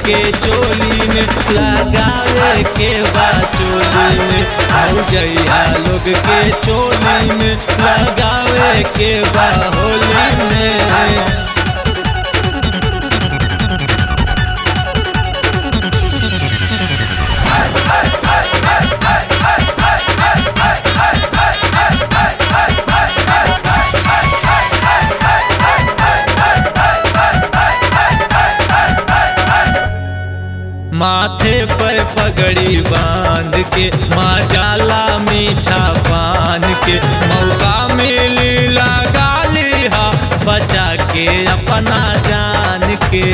के चोली में लगावे के बा चोली में भौजैया लोग के चोली में लगावे के बा होली में माथे पर पगड़ी बांध के माँ जाला मीठा पान के मौका मिली लगा लिहा बचा के अपना जान के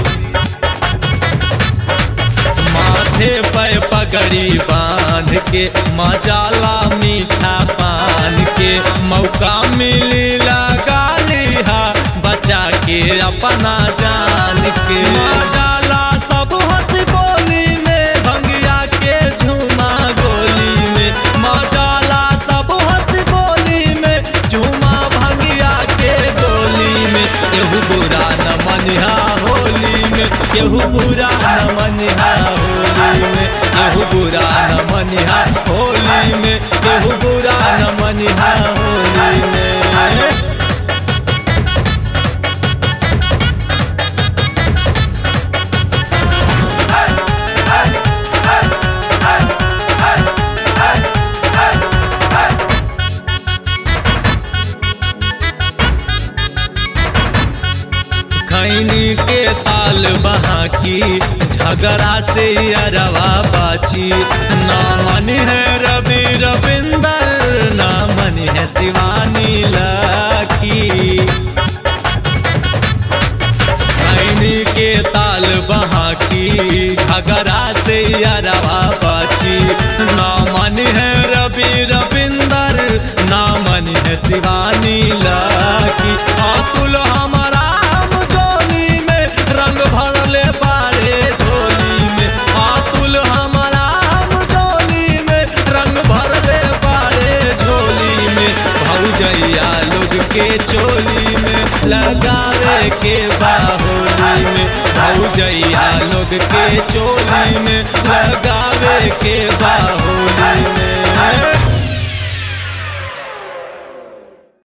माथे पर पगड़ी बांध के माँ जाला मीठा पान के मौका मिली लगा लिहा बचा के अपना जान के माँ जाला सब हंस गोली में भंगिया के झूमा गोली में माँ जाला सब हंस गोली में झूमा भंगिया के गोली में केहू बुरा न मनिहा होली में केहू बुरा न मनिहा होली में केहू बुरा न मनिहा होली में केहू बुरा न मनिहा होली में खैनी के ताल बहा की झगड़ा से अरवा बाची ना मन है रवि रविंदर ना मन है शिवानी लाकी खैनी के ताल बहा की झगड़ा से अरवा बाची ना मन है रवि रविंदर ना मन है शिवानी लाकी अतुल हमारा हम झोली में रंग भरले बारे झोली में अतुल हमारा हम झोली में रंग भरले बारे झोली में भौजैया लोग के चोली में लगावे के बाहोली में भौजैया लोग के चोली में लगावे के बाहोली